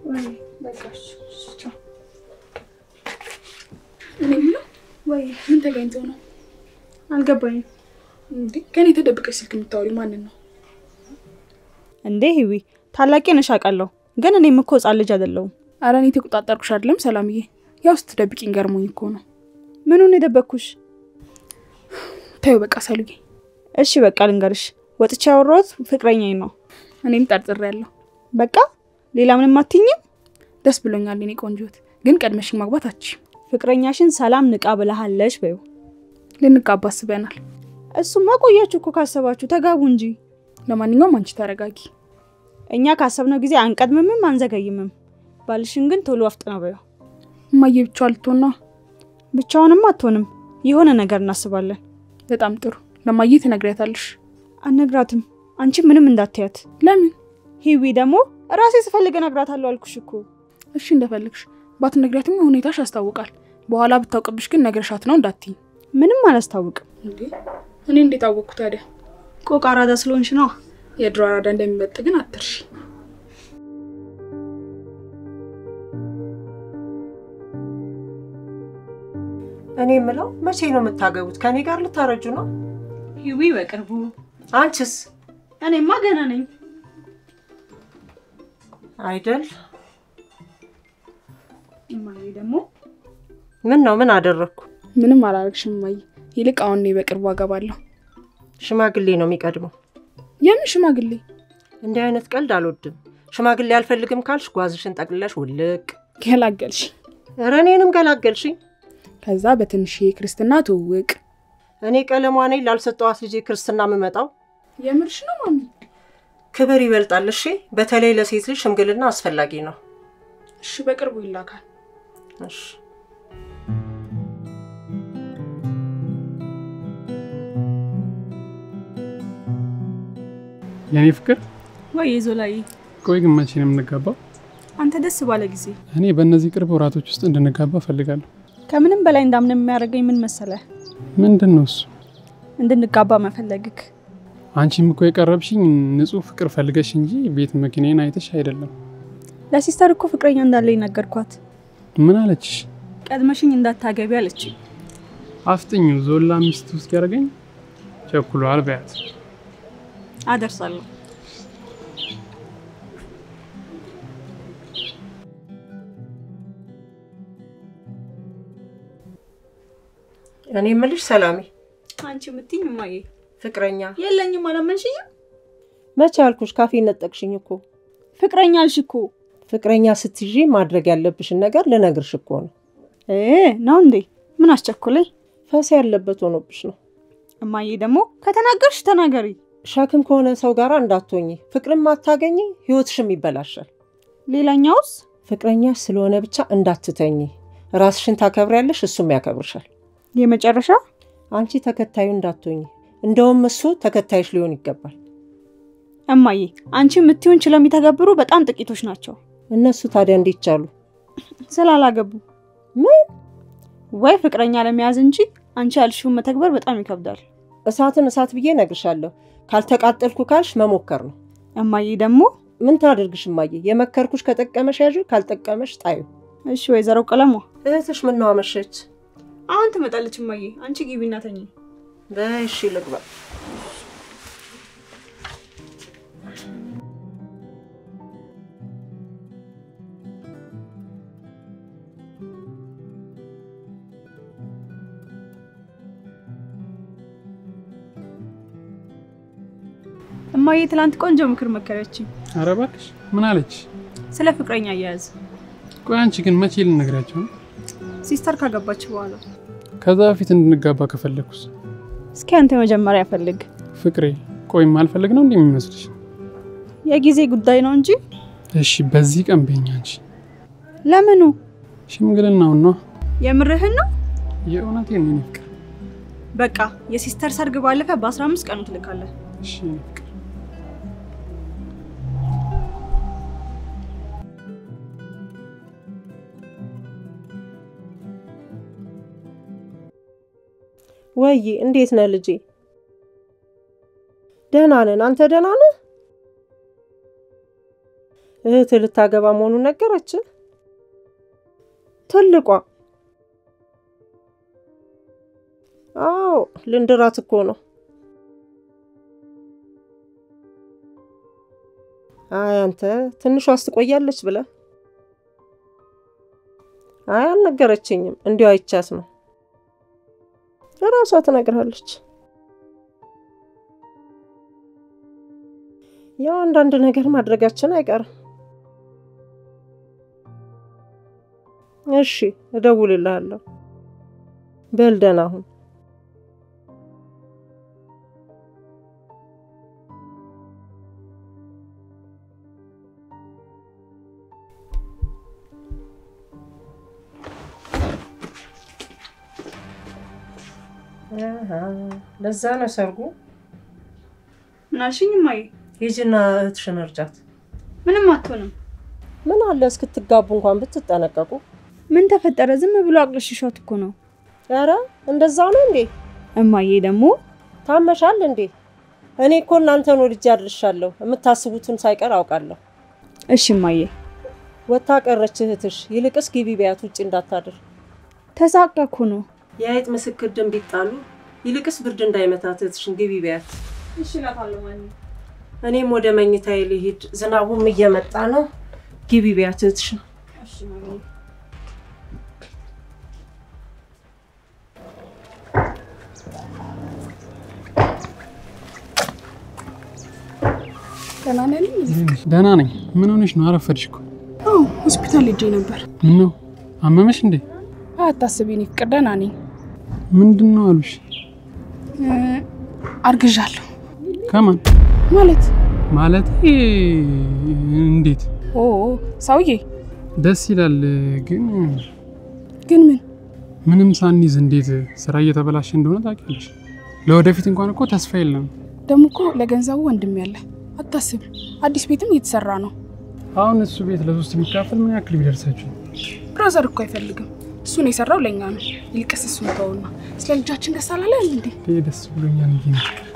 እኔ የምለው ወይ ምን ተገኝቶ ነው አልገባኝም። እንዴ? ከኔ ተደብቀሽ ስልክ የምታወሪ ማንን ነው? እንዴ ህዊ ታላቄ ነሽ አውቃለሁ፣ ግን እኔም እኮ ህጻን ልጅ አይደለሁም። አረ እኔ ተቆጣጠርኩሽ አይደለም ሰላምዬ። ያው ስትደብቂኝ ገርሞኝ እኮ ነው። ምኑን የደበቅኩሽ? ታዩ በቃ ሰሉዬ። እሺ በቃ ልንገርሽ፣ ወጥቼ ያወራሁት ፍቅረኛዬ ነው። እኔም ጠርጥሬያለሁ። በቃ ሌላ ምንም አትይኝም? ደስ ብሎኛል የኔ ቆንጆት፣ ግን ቀድመሽኝ ማግባት አትችይም። ፍቅረኛሽን ሰላም ንቃ ብለሃለሽ በይው። ልንጋባ አስበናል። እሱማ ቆያችሁ እኮ ካሰባችሁ ተጋቡ እንጂ። ለማንኛውም አንቺ ተረጋጊ። እኛ ካሰብነው ጊዜ አንቀድምምም አንዘገይምም። ባልሽን ግን ቶሎ አፍጥነው በይው። እማዬ ብቻዋ ልትሆን ነው። ብቻውንም አትሆንም፣ የሆነ ነገር እናስባለን። በጣም ጥሩ። ለማዬ ትነግሪያታለሽ? አነግራትም። አንቺ ምንም እንዳትያት። ለምን? ሂዊ ደግሞ ራሴ ስፈልግ እነግራታለሁ አልኩሽ እኮ። እሺ እንደፈለግሽ። ባትነግሪያትም ሁኔታሽ ያስታውቃል። በኋላ ብታውቅብሽ ግን ነግረሻት ነው እንዳትይኝ። ምንም አላስታውቅም። እንዴ እኔ እንዴት አወቅኩ ታዲያ? ቆቅ አራዳ ስለሆንሽ ነው። የድሮ አራዳ እንደሚመጥ ግን አትርሺ። እኔ የምለው መቼ ነው የምታገቡት? ከኔ ጋር ልታረጁ ነው? ሂዊ በቅርቡ። አንቺስ እኔማ ገና ነኝ። አይደል? እማዬ ደግሞ ምን ነው ምን አደረግኩ? ምንም አላረግሽም እማዬ። ይልቅ አሁን እኔ በቅርቡ አገባለሁ። ሽማግሌ ነው የሚቀድመው። የምን ሽማግሌ? እንዲህ አይነት ቀልድ አልወድም። ሽማግሌ አልፈልግም ካልሽ ጓዝሽን ጠቅልለሽ ውልቅ። ገላገልሽ። ኧረ እኔንም ገላገልሽኝ። ከዛ በትንሽ ክርስትና ትውውቅ። እኔ ቀለሟ ነኝ ላልሰጠዋት ልጄ ክርስትና የምመጣው። የምርሽ ነው ማሚ? ክብር ይበልጣል። እሺ፣ በተለይ ለሴት ልጅ ሽምግልና አስፈላጊ ነው። እሺ በቅርቡ ይላካል። እሺ የኔ ፍቅር ወይ ዞላዬ፣ ቆይ ግን መቼ ነው የምንጋባው? አንተ ደስ ባለ ጊዜ። እኔ በእነዚህ ቅርብ ወራቶች ውስጥ እንድንጋባ እፈልጋለሁ። ከምንም በላይ እንዳምን የሚያደርገኝ ምን መሰለህ? ምንድን ነው እሱ? እንድንጋባ መፈለግክ። አንቺም እኮ የቀረብሽኝ ንጹሕ ፍቅር ፈልገሽ እንጂ ቤት መኪናዬን አይተሽ አይደለም። ለሲስተር እኮ ፍቅረኛ እንዳለኝ ነገርኳት። ምን አለችሽ? ቀድመሽኝ እንዳታገቢ አለችኝ። አፍጥኙ ዞላ ሚስት ውስጥ ያደርገኝ ቸኩሏል በያት። አደርሳለሁ። እኔ የምልሽ ሰላሜ፣ አንቺ የምትይኝ እማዬ፣ ፍቅረኛ የለኝም አላመንሽኝም? መቼ አልኩሽ? ካፌ ነጠቅሽኝ እኮ። ፍቅረኛ አልሽ እኮ። ፍቅረኛ ስትይዢ ማድረግ ያለብሽን ነገር ልነግርሽ እኮ ነው። እ ነው እንዴ? ምን አስቸኮለኝ? ፈስ ያለበት ሆኖብሽ ነው። እማዬ ደግሞ ከተናገርሽ ተናገሪ። ሸክም ከሆነ ሰው ጋር እንዳትሆኚ። ፍቅርም አታገኚ፣ ህይወትሽም ይበላሻል። ሌላኛውስ ፍቅረኛሽ ስለሆነ ብቻ እንዳትተኚ። ራስሽን ታከብሪያለሽ፣ እሱም ያከብርሻል። የመጨረሻ አንቺ ተከታዩ እንዳትሆኚ። እንደውም እሱ ተከታይሽ ሊሆን ይገባል። እማዬ፣ አንቺ የምትይውን ችለው የሚተገብሩ በጣም ጥቂቶች ናቸው። እነሱ ታዲያ እንዴት ቻሉ? ስላላገቡ ምን ወይ ፍቅረኛ ለመያዝ እንጂ አንቺ ያልሽውን መተግበር በጣም ይከብዳል። እሳትን እሳት ብዬ እነግርሻለሁ። ካልተቃጠልኩ ካልሽ መሞከር ነው። እማዬ ደግሞ ምን ታደርግሽ እማዬ? የመከርኩሽ ከጠቀመሽ ያዥ፣ ካልጠቀመሽ ጣዩ። እሺ፣ ወይዘሮ ቀለሟ እህትሽ ምን ነው አመሸች? አሁን ትመጣለች። እማዬ አንቺ ግቢና ተኚ። በይ እሺ ልግባ። እማዬ ትላንት ቆንጆ ምክር መከረችኝ ኧረ እባክሽ ምን አለች? ስለ ፍቅረኛ አያያዝ። ቆይ አንቺ ግን መቼ ልነግራቸው ነው? ሲስተር ካገባች በኋላ። ከዛ በፊት እንድንጋባ ከፈለግኩስ? እስኪ አንተ መጀመሪያ ፈልግ። ፍቅሬ ቆይ ማልፈልግ ነው እንዴ የሚመስልሽ? የጊዜ ጉዳይ ነው እንጂ እሺ በዚህ ቀን በኛ አንቺ ለምኑ? ሽምግልናውን ነው የምርህን ነው? የእውነቴን ነው የኔ ፍቅር። በቃ የሲስተር ሰርግ ባለፈ በ15 ቀኑ ትልካለህ። እሺ የኔ ፍቅር ወይ እንዴት ነህ ልጄ? ደህና ነን። አንተ ደህና ነህ? እህት ልታገባ መሆኑን ነገረች? ትልቋ አዎ ልንድራት እኮ ነው። አይ አንተ ትንሿስ ትቆያለች ብለህ? አይ አልነገረችኝም፣ እንዲሁ አይቻት ነው። እራሷ ትነግርሃለች። ያው አንዳንድ ነገር ማድረጋችን አይቀርም። እሺ እደውልልሃለሁ። በል ደህና ሁን። ለዛ ነው ሰርጉ። ምናልሽኝ እማዬ? ሂጂና እህትሽን እርጃት። ምንም አትሆንም። ምን አለ እስክትጋቡ እንኳን ብትጠነቀቁ። ምን ተፈጠረ? ዝም ብሎ አቅለሽሻት እኮ ነው። ኧረ እንደዛ ነው እንዴ? እማዬ ደግሞ ታመሻል እንዴ? እኔ እኮ እናንተን ወልጄ አድርሻለሁ። የምታስቡትን ሳይቀር አውቃለሁ። እሺ እማዬ። ወታ ቀረች እህትሽ። ይልቅስ ግቢ ቢያት ውጭ እንዳታድር። ተሳቀ እኮ ነው። የአይጥ ምስክር ደም ቢጣሉ ይልቅስ ብርድ እንዳይመታት እህትሽን ግቢ ቢያት። እሺ እላታለሁ ማን እኔም ወደ መኝታዬ ልሂድ፣ ዝናቡም እየመጣ ነው። ግቢ ቢያት እህትሽን። እሺ ማሚ። ደህና ነህ? ደህና ነኝ። ምን ሆነሽ ነው? አረፈድሽ እኮ። አዎ ሆስፒታል ሄጄ ነበር። ምን ነው አመመሽ እንዴ? አታስቢ፣ እኔ ፍቅር ደህና ነኝ። ምንድን ነው አሉሽ? እ፣ አርግዣለሁ ከማን ማለት ማለት እንዴት? ኦ ሰውዬ ደስ ይላል ግን ግን ምን ምንም ሳንይዝ እንዴት ስራ እየተበላሸ እንደሆነ ታውቂያለሽ። ለወደፊት እንኳን እኮ ተስፋ የለም። ደግሞ እኮ ለገንዘቡ ወንድም ያለ አታስብ። አዲስ ቤትም እየተሰራ ነው። አሁን እሱ ቤት ለሶስት የሚካፈል ምን ያክል ቢደርሳችሁ? ብራዘር እኮ አይፈልግም። እሱን የሰራው ለእኛ ነው። ይልቅስ እሱን ተውና ስለ ልጃችን ደስ አላለን እንዴ? ይሄ ደስ ብሎኛል። እንጂ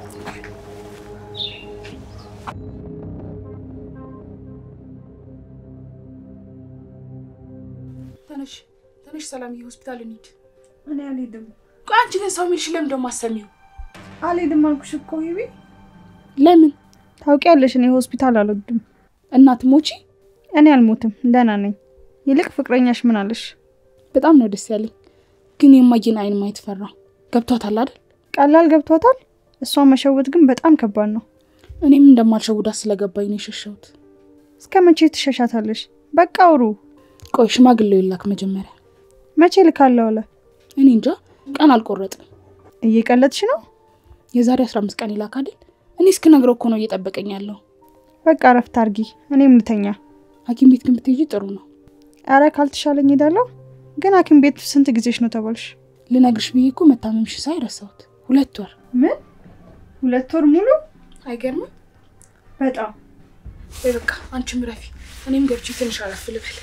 ተነሽ ተነሽ፣ ሰላምዬ ሆስፒታል እንሂድ። እኔ አልሄድም ቆይ አንቺ ግን ሰው የሚልሽ ለምን ደግሞ አሰሚው? አልሄድም አልኩሽ እኮ ይቢ። ለምን ታውቂያለሽ፣ እኔ ሆስፒታል አልወድም። እናት ሞቺ? እኔ አልሞትም፣ ደህና ነኝ። ይልቅ ፍቅረኛሽ ምን አለሽ? በጣም ነው ደስ ያለኝ። ግን የማየን አይን ማየት ፈራው። ገብቷታል አይደል? ቀላል ገብቷታል። እሷን መሸወት ግን በጣም ከባድ ነው። እኔም እንደማልሸውዳት ስለገባኝ ነው የሸሸሁት። እስከ መቼ ትሸሻታለሽ? በቃ አውሩ። ቆይ ሽማግሌው ይላክ መጀመሪያ። መቼ ልካለሁ አለ? እኔ እንጃ ቀን አልቆረጥም። እየቀለድሽ ነው? የዛሬ 15 ቀን ይላክ አይደል? እኔ እስክነግረው እኮ ነው እየጠበቀኝ ያለው። በቃ እረፍት አርጊ፣ እኔም ልተኛ። ሐኪም ቤት ግን ብትሄጂ ጥሩ ነው። አረ ካልተሻለኝ ሄዳለሁ። ግን ሐኪም ቤት ስንት ጊዜሽ ነው ተባልሽ? ልነግርሽ ብዬ እኮ መታመምሽ ሳይ ረሳሁት። ሁለት ወር ምን ሁለት ወር ሙሉ? አይገርምም? በጣም ወይ በቃ አንቺም ረፊ፣ እኔም ገብቼ ትንሽ አረፍ ልበል።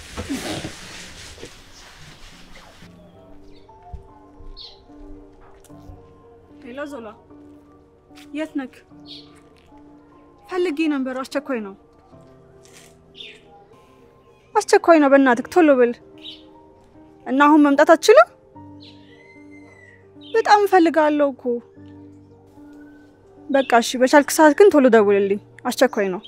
ሄሎ ዞላ፣ የት ነክ? ፈልጌ ነበር። አስቸኳይ ነው፣ አስቸኳይ ነው። በእናትህ ቶሎ ብል እና አሁን መምጣት አትችልም? በጣም እፈልጋለሁ እኮ። በቃ እሺ፣ በቻልክ ሰዓት ግን ቶሎ ደውልልኝ። አስቸኳይ ነው።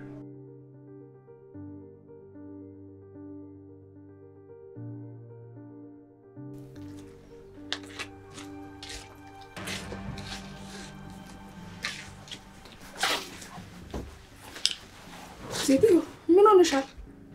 ሴትዮ ምን ሆነሻል?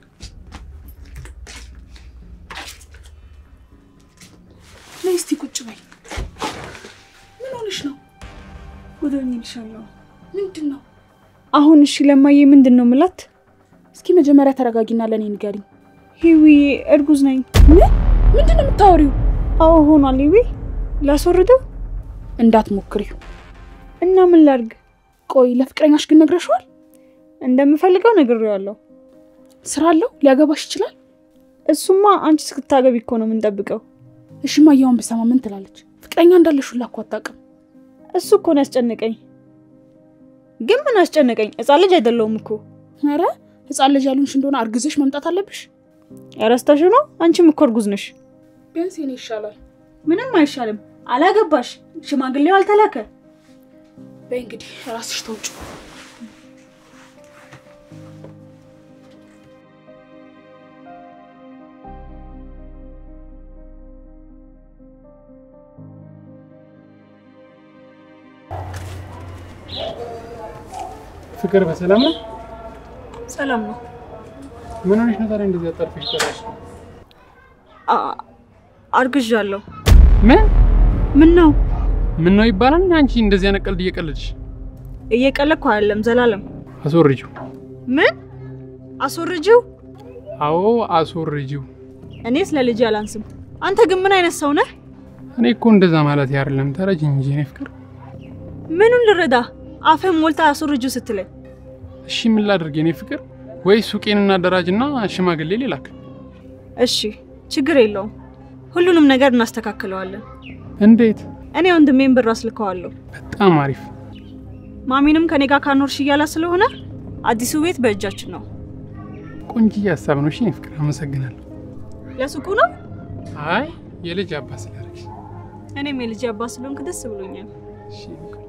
ነይ እስቲ ቁጭ በይ። ምን ሆነሽ ነው? ጉዶኝ ይልሻለሁ። ምንድን ነው? አሁን እሺ፣ ለማዬ ምንድን ነው ምላት? እስኪ መጀመሪያ ተረጋጊና ለእኔ ንገሪኝ። ሂዊዬ እርጉዝ ነኝ። ምን ምንድን ነው የምታወሪው? አዎ ሆኗል። ሂዊ ላስወርደው እንዳትሞክሪው። እና ምን ላድርግ? ቆይ ለፍቅረኛሽ ግን ነግረሽዋል? እንደምፈልገው ነግሬዋለሁ። ስራ አለው? ሊያገባሽ ይችላል? እሱማ አንቺ እስክታገቢ እኮ ነው የምንጠብቀው። እሺ ማያውን ብሰማ ምን ትላለች? ፍቅረኛ እንዳለሽ ሁላ እኮ አታውቅም። እሱ እኮ ነው ያስጨነቀኝ። ግን ምን አስጨነቀኝ? ሕፃን ልጅ አይደለሁም እኮ። ኧረ ህፃን ልጅ ያሉንሽ እንደሆነ አርግዘሽ መምጣት አለብሽ። ረስተሽ ነው? አንቺም እኮ እርጉዝ ነሽ። ቢያንስ የኔ ይሻላል። ምንም አይሻልም። አላገባሽ፣ ሽማግሌው አልተላከ። በይ እንግዲህ ራስሽ ተውጭ። ፍቅር በሰላም ነው? ሰላም ነው። ምን ሆነሽ ነው ታዲያ እንደዚህ አጣርፈሽ ጠራሽ? አ- አርግዣለሁ። ምን ምን ነው? ምን ነው ይባላል? አንቺ እንደዚህ አይነት ቀልድ እየቀለድሽ እየቀለድኩ አይደለም ዘላለም። አስወርጂው። ምን አስወርጂው? አዎ አስወርጂው። እኔ ስለ ልጅ አላንስም። አንተ ግን ምን አይነት ሰው ነህ? እኔ እኮ እንደዛ ማለት አይደለም። ተረጅ እንጂ እኔ ፍቅር። ምኑን ልረዳ? አፍህን ሞልታ አስወርጂው ስትለኝ እሺ ምን ላድርግ የኔ ፍቅር? ወይ ሱቄን እናደራጅና ሽማግሌ ሊላክ። እሺ፣ ችግር የለውም። ሁሉንም ነገር እናስተካክለዋለን። እንዴት? እኔ ወንድሜን ብር አስልከዋለሁ። በጣም አሪፍ። ማሚንም ከኔ ጋር ካኖርሽ እያላ ስለሆነ አዲሱ ቤት በእጃችን ነው። ቆንጅዬ ሀሳብ ነው። እሺ የኔ ፍቅር አመሰግናለሁ። ለሱቁ ነው። አይ የልጅ አባት ስላደረግሽ። እኔም የልጅ አባት ስለሆንክ ደስ ብሎኛል። እሺ የኔ ቆንጆ።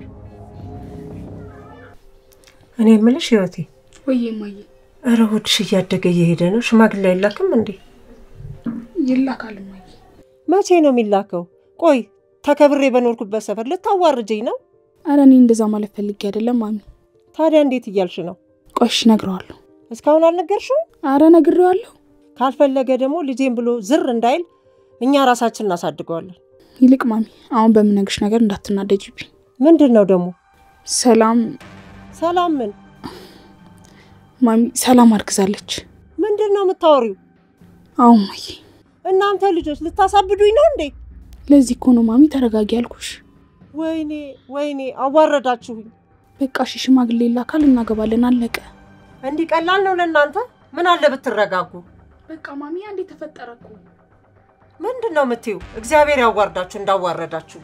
እኔ የምልሽ ህይወቴ፣ ወይዬ እማዬ እረ ሆድሽ እያደገ እየሄደ ነው። ሽማግሌ አይላክም እንዴ? ይላካል እማዬ። መቼ ነው የሚላከው? ቆይ ተከብሬ በኖርኩበት ሰፈር ልታዋርጀኝ ነው? አረ እኔ እንደዛ ማለት ፈልጌ አይደለም ማሚ። ታዲያ እንዴት እያልሽ ነው? ቆሽ እነግረዋለሁ። እስካሁን አልነገርሽው? አረ ነግሬዋለሁ። ካልፈለገ ደግሞ ልጄን ብሎ ዝር እንዳይል እኛ ራሳችን እናሳድገዋለን። ይልቅ ማሚ አሁን በምነግርሽ ነገር እንዳትናደጅብኝ። ምንድን ነው ደግሞ? ሰላም ሰላም ምን? ማሚ ሰላም አርግዛለች። ምንድን ነው የምታወሪው? አዎ እማዬ፣ እናንተ ልጆች ልታሳብዱኝ ነው እንዴ? ለዚህ እኮ ነው ማሚ ተረጋጊ ያልኩሽ። ወይኔ ወይኔ፣ አዋረዳችሁኝ። በቃ እሺ ሽማግሌ ይላካል፣ እናገባለን፣ አለቀ። እንዲህ ቀላል ነው ለእናንተ? ምን አለ ብትረጋጉ። በቃ ማሚ አንዴ ተፈጠረ እኮ። ምንድን ነው የምትይው? እግዚአብሔር ያዋርዳችሁ እንዳዋረዳችሁ።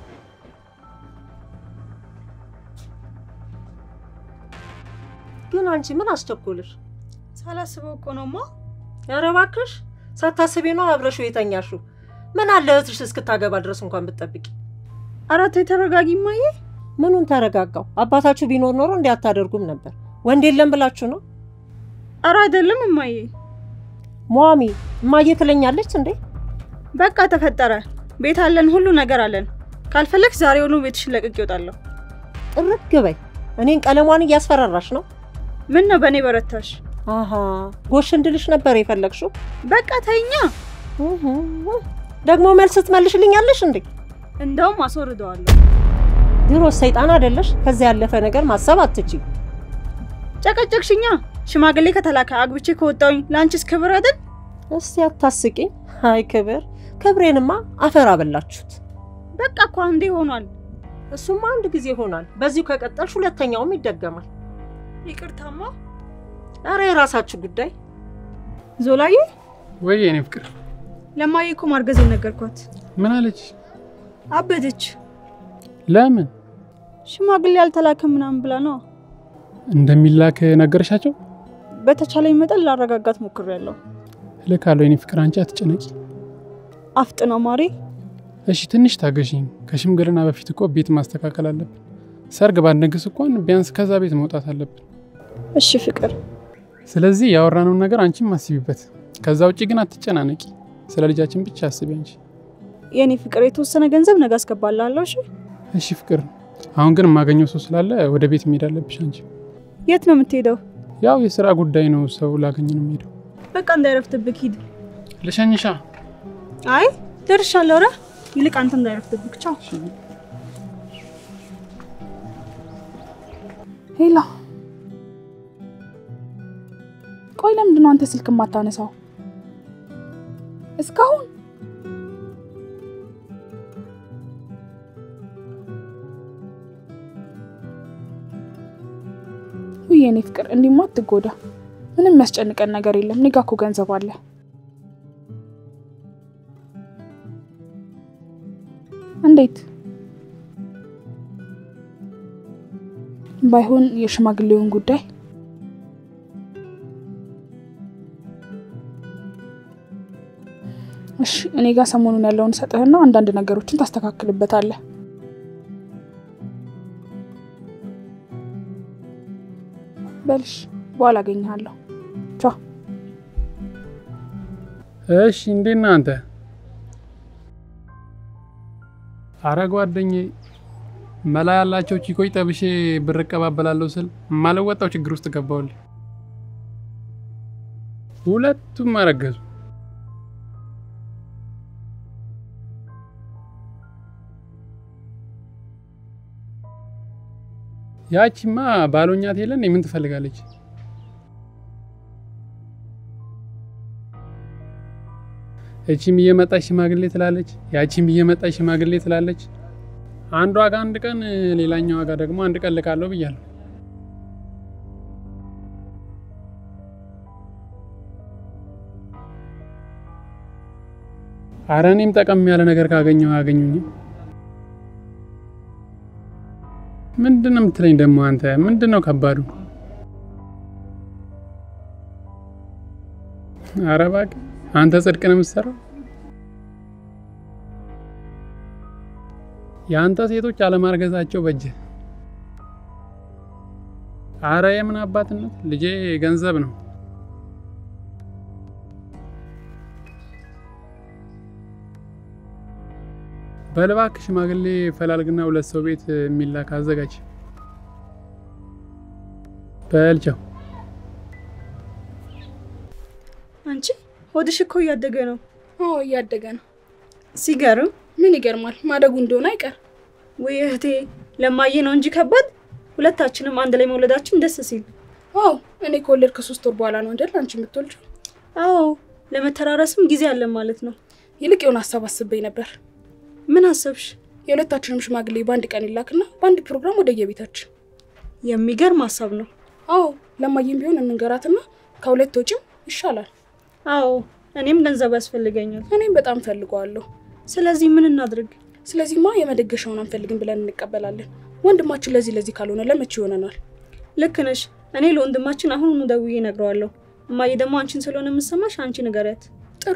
ግን አንቺ ምን አስቸኮልሽ? ሳላስበው እኮ ነውማ። ኧረ እባክሽ ሳታስቢ ነው አብረሽው የተኛሽው። ምን አለ እህትሽ እስክታገባ ድረስ እንኳን ብትጠብቂ። ኧረ ተይ ተረጋጊ እማዬ። ምኑን ተረጋጋው? አባታችሁ ቢኖር ኖሮ እንዲህ አታደርጉም ነበር። ወንድ የለም ብላችሁ ነው? ኧረ አይደለም እማዬ። ሟሚ እማዬ ትለኛለች እንዴ? በቃ ተፈጠረ። ቤት አለን፣ ሁሉ ነገር አለን። ካልፈለግሽ ዛሬውኑ ቤትሽን ለቅቄ እወጣለሁ። ጥርግ በይ። እኔን ቀለሟን እያስፈራራሽ ነው። ምን ነው በእኔ በረታሽ? አሀ ጎሽ እንድልሽ ነበር የፈለግሽው። በቃ ተይኛ። እህ፣ ደግሞ መልስ ትመልሽልኛለሽ እንዴ? እንደውም አስወርደዋለሁ። ድሮ ሰይጣን አይደለሽ? ከዚያ ያለፈ ነገር ማሰብ አትችይ። ጨቀጨቅሽኛ። ሽማግሌ ከተላከ አግብቼ ከወጣሁኝ ለአንቺስ ክብር አይደል? እስቲ አታስቂኝ። አይ ክብር ክብሬንማ አፈር አበላችሁት። በቃ እኮ አንዴ ሆኗል። እሱማ አንድ ጊዜ ይሆናል። በዚሁ ከቀጠልሽ ሁለተኛውም ይደገማል። ይቅርታማ ኧረ የራሳችሁ ጉዳይ። ዞላዬ። ወይ የኔ ፍቅር ለማዬ እኮ ማርገዝ ነገርኳት። ምን አለች? አበደች። ለምን ሽማግሌ አልተላከም ምናምን ብላ ነው። እንደሚላክ ነገርሻቸው? በተቻለኝ መጠን ላረጋጋት ሞክሬያለሁ። እልካለሁ የኔ ፍቅር፣ አንቺ አትጨነቂ። አፍጥነው ማሬ። እሺ ትንሽ ታገሽኝ። ከሽምግልና በፊት እኮ ቤት ማስተካከል አለብን። ሰርግ ባንደግስ እንኳን ቢያንስ ከዛ ቤት መውጣት አለብን። እሺ ፍቅር። ስለዚህ ያወራነውን ነገር አንቺም አስቢበት። ከዛ ውጭ ግን አትጨናነቂ። ስለ ልጃችን ብቻ አስቢ አንቺ። የኔ ፍቅር የተወሰነ ገንዘብ ነገ አስገባላለሁ። እሺ እሺ ፍቅር፣ አሁን ግን የማገኘው ሰው ስላለ ወደ ቤት መሄድ አለብሽ አንቺ። የት ነው የምትሄደው? ያው የስራ ጉዳይ ነው፣ ሰው ላገኝ ነው የምሄደው። በቃ እንዳይረፍትብክ ሂድ። ልሸኝሻ። አይ ደርሻለሁ። ኧረ ይልቅ አንተ እንዳይረፍትብክ። ቻው። ሄላ፣ ቆይ ለምንድን ነው አንተ ስልክ የማታነሳው እስካሁን? ውይ የኔ ፍቅር እንዲማ አትጎዳ። ምንም የሚያስጨንቀን ነገር የለም። እኔ ጋ እኮ ገንዘብ አለ። እንዴት ባይሆን የሽማግሌውን ጉዳይ እሺ እኔ ጋር ሰሞኑን ያለውን ሰጥህና አንዳንድ ነገሮችን ታስተካክልበታለህ። በልሽ በኋላ አገኘሃለሁ። ቻው። እሺ እንዴት ነህ አንተ? አረ ጓደኛዬ መላ ያላቸው ቺኮች ጠብሼ ብር እቀባበላለሁ ስል ማለወጣው ችግር ውስጥ ገባሁልህ። ሁለቱም አረገዙ። ያቺማ ባሎኛት የለን ምን ትፈልጋለች? እቺም እየመጣች ሽማግሌ ትላለች፣ ያቺም እየመጣች ሽማግሌ ትላለች። አንዷ ጋር አንድ ቀን ሌላኛዋ ጋር ደግሞ አንድ ቀን ልካለሁ ብያለሁ። አረ እኔም ጠቀም ያለ ነገር ካገኘሁ አያገኙኝም። ምንድን ነው የምትለኝ ደግሞ አንተ? ምንድን ነው ከባዱ? አረ እባክህ አንተ ጽድቅ ነው የምትሰራው። የአንተ ሴቶች አለማርገዛቸው በጀ። አረ የምን አባትነት ልጄ ገንዘብ ነው። በልባክ ሽማግሌ ፈላልግና ሁለት ሰው ቤት የሚላክ አዘጋጅ። በልቸው አንቺ ሆድሽ እኮ እያደገ ነው። አዎ እያደገ ነው። ሲገርም። ምን ይገርማል? ማደጉ እንደሆነ አይቀር። ወይ እህቴ ለማየ ነው እንጂ ከባድ። ሁለታችንም አንድ ላይ መውለዳችን ደስ ሲል። አዎ እኔ ከወለድ ከሶስት ወር በኋላ ነው አይደል አንቺ የምትወልጂው? አዎ ለመተራረስም ጊዜ አለን ማለት ነው። ይልቅ የሆነ ሀሳብ አስቤ ነበር። ምን አሰብሽ? የሁለታችንም ሽማግሌ በአንድ ቀን ይላክና በአንድ ፕሮግራም ወደ የቤታችን። የሚገርም ሀሳብ ነው። አዎ ለማየም ቢሆን እንንገራትና ከሁለት ወጪም ይሻላል። አዎ እኔም ገንዘብ ያስፈልገኛል። እኔም በጣም ፈልገዋለሁ። ስለዚህ ምን እናድርግ? ስለዚህማ የመደገሻውን አንፈልግም ብለን እንቀበላለን። ወንድማችን ለዚህ ለዚህ ካልሆነ ለመቼ ይሆነናል? ልክ ነሽ። እኔ ለወንድማችን አሁኑኑ ደውዬ እነግረዋለሁ። እማዬ ደግሞ አንቺን ስለሆነ የምሰማሽ አንቺ ንገሪያት። ጥሩ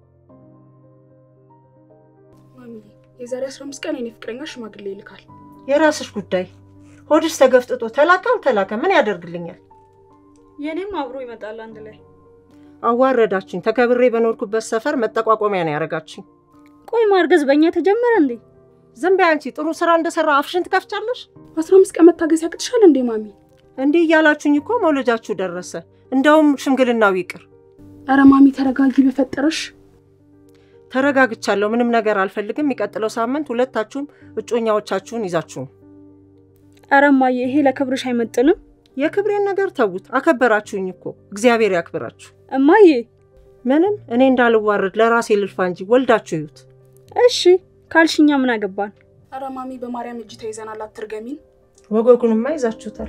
ማሚዬ፣ የዛሬ አስራ አምስት ቀን የኔ ፍቅረኛ ሽማግሌ ይልካል። የራስሽ ጉዳይ። ሆድሽ ተገፍጥጦ ተላከ አልተላከ ምን ያደርግልኛል? የእኔም አብሮ ይመጣል አንድ ላይ። አዋረዳችኝ። ተከብሬ በኖርኩበት ሰፈር መጠቋቋሚያ ነው ያደረጋችኝ። ቆይ ማርገዝ በእኛ ተጀመረ እንዴ? ዝም በይ አንቺ። ጥሩ ስራ እንደሰራ አፍሽን ትከፍቻለሽ። አስራ አምስት ቀን መታገስ ያቅትሻል እንዴ ማሚ? እንዲህ እያላችሁኝ እኮ መውለጃችሁ ደረሰ። እንደውም ሽምግልናው ይቅር። ኧረ ማሚ ተረጋጊ በፈጠረሽ። ተረጋግቻለሁ። ምንም ነገር አልፈልግም። የሚቀጥለው ሳምንት ሁለታችሁም እጮኛዎቻችሁን ይዛችሁ ነው። ኧረ እማዬ ይሄ ለክብርሽ አይመጥንም። የክብሬን ነገር ተዉት። አከበራችሁኝ እኮ እግዚአብሔር ያክብራችሁ። እማዬ ምንም እኔ እንዳልዋረድ ለራሴ ልልፋ እንጂ ወልዳችሁ ይዩት። እሺ ካልሽኛ ምን አገባን? ኧረ ማሚ በማርያም እጅ ተይዘናል፣ አትርገሚን። ወገጉንማ ይዛችሁታል።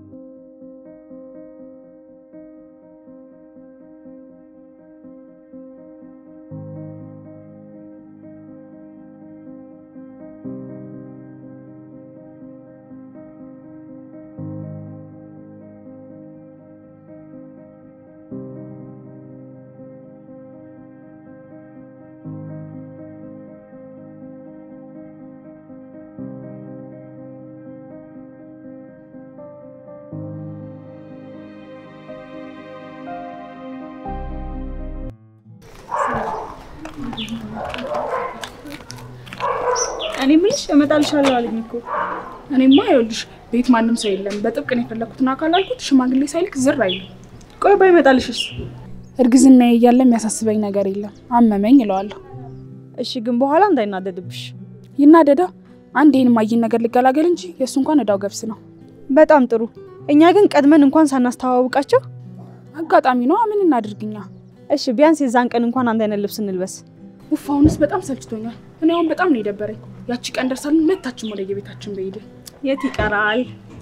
እኔ ምልሽ እመጣልሻለሁ አለኝ እኮ። እኔማ ይኸውልሽ ቤት ማንም ሰው የለም። በጥብቅ ነው የፈለኩትን አካል አልኩት። ሽማግሌ ሳይልክ ዝር አይልም። ቆይ ባይመጣልሽስ? እርግዝና እያለ የሚያሳስበኝ ነገር የለም። አመመኝ እለዋለሁ። እሺ ግን በኋላ እንዳይናደድብሽ። ይናደዳ። አንድ ይህን ማይን ነገር ልገላገል እንጂ የእሱ እንኳን እዳው ገብስ ነው። በጣም ጥሩ። እኛ ግን ቀድመን እንኳን ሳናስተዋውቃቸው። አጋጣሚ ነው። ምን እናድርግኛ? እሺ ቢያንስ የዛን ቀን እንኳን አንድ አይነት ልብስ እንልበስ። ውፍ አሁንስ በጣም ሰልችቶኛል። እኔ አሁን በጣም ነው የደበረኝ። ያቺ ቀን ደርሳለን ሁለታችን ወደ የቤታችን በሄድን። የት ይቀራል?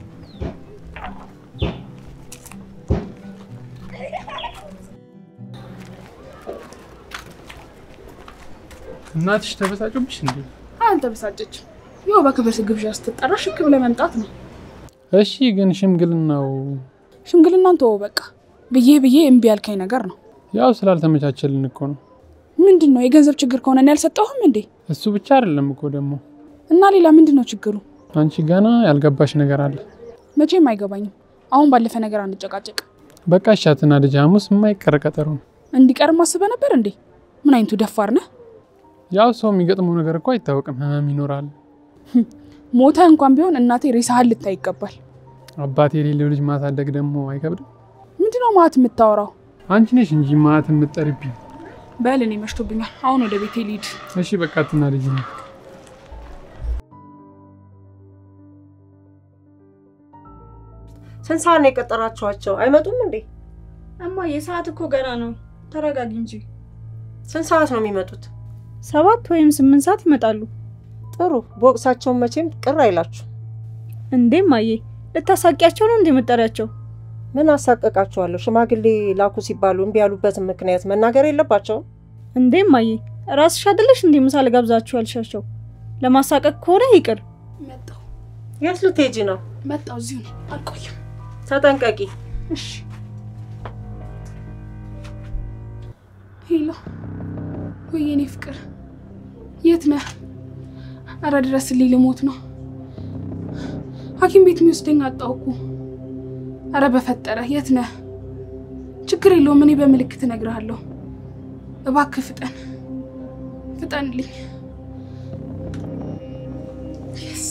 እናትሽ ተበሳጩብሽ እንዴ? አንተ በሳጨች። ያው በክብር ግብዣ ስትጠራ ሽክ ብለህ መምጣት ነው። እሺ ግን ሽምግልናው ሽምግልናን ተወው በቃ። ብዬ ብዬ እምቢ ያልከኝ ነገር ነው። ያው ስላልተመቻቸልን እኮ ነው። ምንድን ነው የገንዘብ ችግር ከሆነ እኔ አልሰጠሁም እንዴ? እሱ ብቻ አይደለም እኮ ደግሞ እና ሌላ ምንድን ነው ችግሩ? አንቺ ገና ያልገባሽ ነገር አለ። መቼም አይገባኝም። አሁን ባለፈ ነገር አንጨቃጨቅ። በቃ እሻትና ልጅ ሐሙስ የማይቀር ቀጠሮ ነው። እንዲቀርም አስበህ ነበር እንዴ? ምን አይነቱ ደፋር ነህ? ያው ሰው የሚገጥመው ነገር እኮ አይታወቅም። ህመም ይኖራል። ሞተ እንኳን ቢሆን እናቴ ሬሳህን ልታይ ይገባል። አባት የሌለው ልጅ ማሳደግ ደግሞ አይከብድም? ምንድነው ማለት የምታወራው? አንቺ ነሽ እንጂ ማት የምትጠሪብኝ። በል እኔ መሽቶብኛል። አሁን ወደ ቤቴ ልሂድ። እሺ በቃ ትና ልጅ ነው ስንት ሰዓት ነው የቀጠራችኋቸው? አይመጡም እንዴ? እማዬ ሰዓት እኮ ገና ነው። ተረጋጊ እንጂ። ስንት ሰዓት ነው የሚመጡት? ሰባት ወይም ስምንት ሰዓት ይመጣሉ። ጥሩ በወቅሳቸውን መቼም ቅር አይላችሁ። እንዴ እማዬ ልታሳቂያቸው ነው እንዴ መጠሪያቸው? ምን አሳቀቃችኋለሁ? ሽማግሌ ላኩ ሲባሉ እምቢ ያሉበትን ምክንያት መናገር የለባቸውም? እንዴ እማዬ ራስሽ አይደለሽ እንዴ ምሳ ልጋብዛችሁ ያልሻቸው? ለማሳቀቅ ከሆነ ይቅር። መጣሁ የት ልትሄጂ ነው? መጣሁ፣ እዚሁ ነኝ፣ አልቆይም። ተጠንቀቂ። እሺ። ሄሎ፣ ወይ የኔ ፍቅር የት ነህ? አረ ድረስልኝ፣ ልሞት ነው። ሐኪም ቤት የሚወስደኝ አጣሁ እኮ። አረ በፈጠረ የት ነህ? ችግር የለውም፣ እኔ በምልክት እነግርሃለሁ። እባክህ ፍጠን፣ ፍጠንልኝ። የስ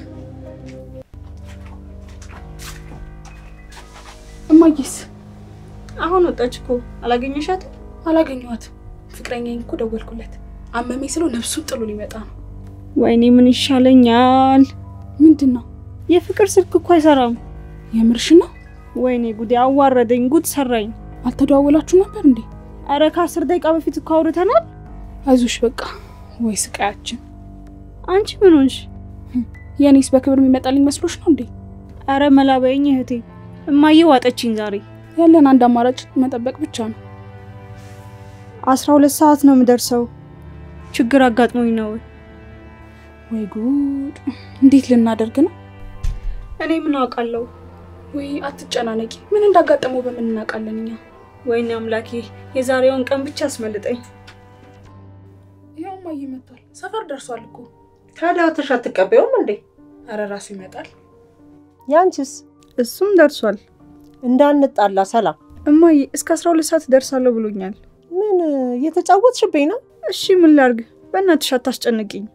እማዬስ አሁን ወጣች እኮ አላገኘሻትም? አላገኘኋትም። ፍቅረኛዬን እኮ ደወልኩለት። አመመኝ ስለው ነፍሱን ጥሎ ሊመጣ ነው። ወይኔ ምን ይሻለኛል? ምንድን ነው? የፍቅር ስልክ እኮ አይሰራም። የምርሽ ነው? ወይኔ ጉዴ አዋረደኝ፣ ጉድ ሰራኝ። አልተደዋወላችሁ ነበር እንዴ? አረ ከአስር ደቂቃ በፊት እኮ አውርተናል። አይዞሽ በቃ። ወይ ስቃያችን። አንቺ ምን ሆንሽ? የእኔስ በክብር የሚመጣልኝ መስሎሽ ነው እንዴ? አረ መላበይኝ እህቴ፣ እማዬ ዋጠችኝ ዛሬ። ያለን አንድ አማራጭ መጠበቅ ብቻ ነው። አስራ ሁለት ሰዓት ነው የምደርሰው። ችግር አጋጥሞኝ ነው። ወይ ጉድ! እንዴት ልናደርግ ነው? እኔ ምን አውቃለሁ? ወይ አትጨናነቂ። ምን እንዳጋጠመው በምን እናውቃለን እኛ? ወይኔ አምላኬ፣ የዛሬውን ቀን ብቻ አስመልጠኝ። ይኸው እማዬ መጥቷል። ሰፈር ደርሷል እኮ። ታዲያ ትሽ አትቀበዩም እንዴ? አረ ራሱ ይመጣል። ያንቺስ? እሱም ደርሷል። እንዳንጣላ ሰላም። እማዬ እስከ አስራ ሁለት ሰዓት ደርሳለሁ ብሎኛል። ምን እየተጫወትሽብኝ ነው? እሺ ምን ላርግ? በእናትሽ አታስጨንቅኝ።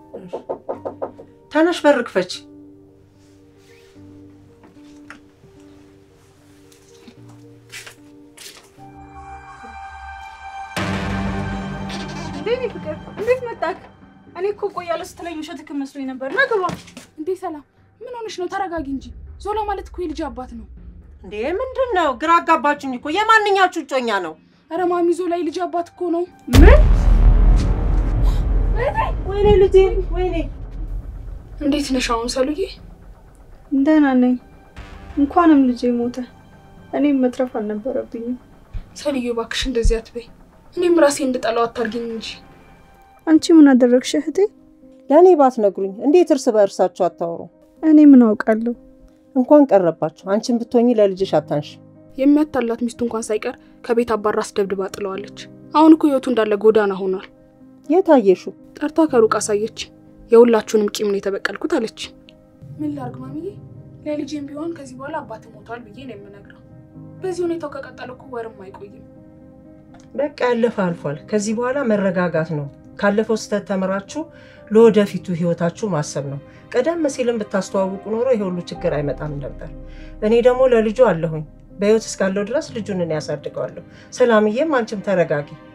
ተነሽ በር ክፈች። እንዴት ፍቅር፣ እንዴት መጣክ? እኔ እኮ ቆያለሁ ስትለኝ ውሸትክ መስሎኝ ነበር። ና ግባ። እንዴ ሰላም፣ ምን ሆነሽ ነው? ተረጋጊ እንጂ። ዞላ ማለት እኮ የልጅ አባት ነው። እንዴ ምንድን ነው? ግራ አጋባችሁኝ እኮ። የማንኛችሁ እጮኛ ነው? አረ ማሚ ዞላ የልጅ አባት እኮ ነው። ምን? ወይኔ ልጄ፣ ወይኔ እንዴት ነሽ አሁን ሰሉዬ? ደህና ነኝ። እንኳንም ልጄ ሞተ። እኔም መትረፍ አልነበረብኝም። ሰልዬ እባክሽ እንደዚህ አትበይ። እኔም ራሴ እንድጠላው አታርጊኝ እንጂ። አንቺ ምን አደረግሽ እህቴ? ለእኔ ባትነግሩኝ እንዴት እርስ በእርሳችሁ አታወሩ? እኔ ምን አውቃለሁ? እንኳን ቀረባችሁ። አንቺን ብትሆኚ ለልጅሽ አታንሽ። የሚያታላት ሚስቱ እንኳን ሳይቀር ከቤት አባራ አስደብድባ ጥለዋለች። አሁን እኮ ህይወቱ እንዳለ ጎዳና ሆኗል። የት አየሹ? ጠርታ ከሩቅ አሳየች። የሁላችሁንም ቂም ነው የተበቀልኩት አለች። ምን ላርግ ማሚዬ? ለልጄም ቢሆን ከዚህ በኋላ አባት ሞቷል ብዬ ነው የምነግረው። በዚህ ሁኔታው ከቀጠለ እኮ ወርም አይቆይም። በቃ ያለፈ አልፏል። ከዚህ በኋላ መረጋጋት ነው። ካለፈው ስህተት ተምራችሁ ለወደፊቱ ህይወታችሁ ማሰብ ነው። ቀደም ሲልም ብታስተዋውቁ ኖሮ ይሄ ሁሉ ችግር አይመጣም ነበር። እኔ ደግሞ ለልጁ አለሁኝ። በህይወት እስካለው ድረስ ልጁን እኔ ያሳድገዋለሁ። ሰላምዬም አንቺም ተረጋጊ።